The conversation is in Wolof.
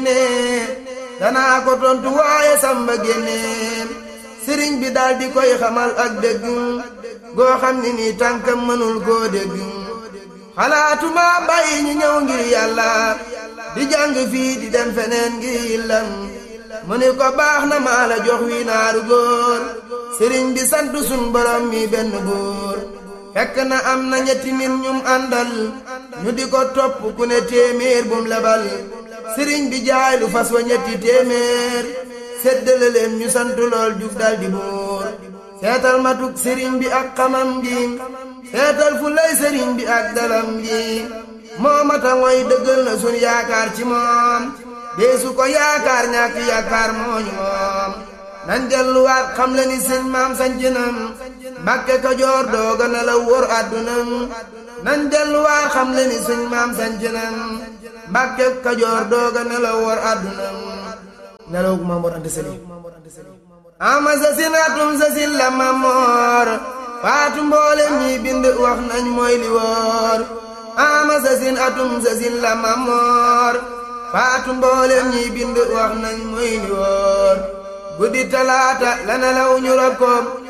génnee danaa ko tontu waaye samba génnee sëriñ bi daal di koy xamal ak dëgg goo xam ni nii tànkam mënul koo dégg xalaatuma bàyyi ñu ñëw ngir yàlla di jàng fii di dem feneen ngir yillam mu ni ko baax na maa la jox wi naaru góor sëriñ bi sant sun borom mi benn góor fekk na am na ñetti nit ñum àndal ñu di ko topp ku ne téeméer bum lebal sëriñ bi jaay lu fas wa ñetti téeméer séddale leen ñu sant lool jug dal di buur seetal matuk sëriñ bi ak xamam gi seetal fu lay sëriñ bi ak dalam gi moo mata ngoy dëggal na sun yaakaar ci moom deesu ko yaakaar ñàkk yaakaar mooñu moom nañ delluwaat xam le ni sëñ maam sancinam mbàkke kajoor dooga na la wóor àddunam nañ delluwaat xam le ni sëñ maam sancinam mbàkke kajoor dooga na la wóor àddunam nelawug Mamoor Anta Sali ama sasin atum sasin la mamoor faatu mboolem ñi bind wax nañ mooy li wóor ama sasin atum sasin la mamoor faatu mboolem ñi bind wax nañ mooy li wóor guddi talaata la nelaw ñu rob ko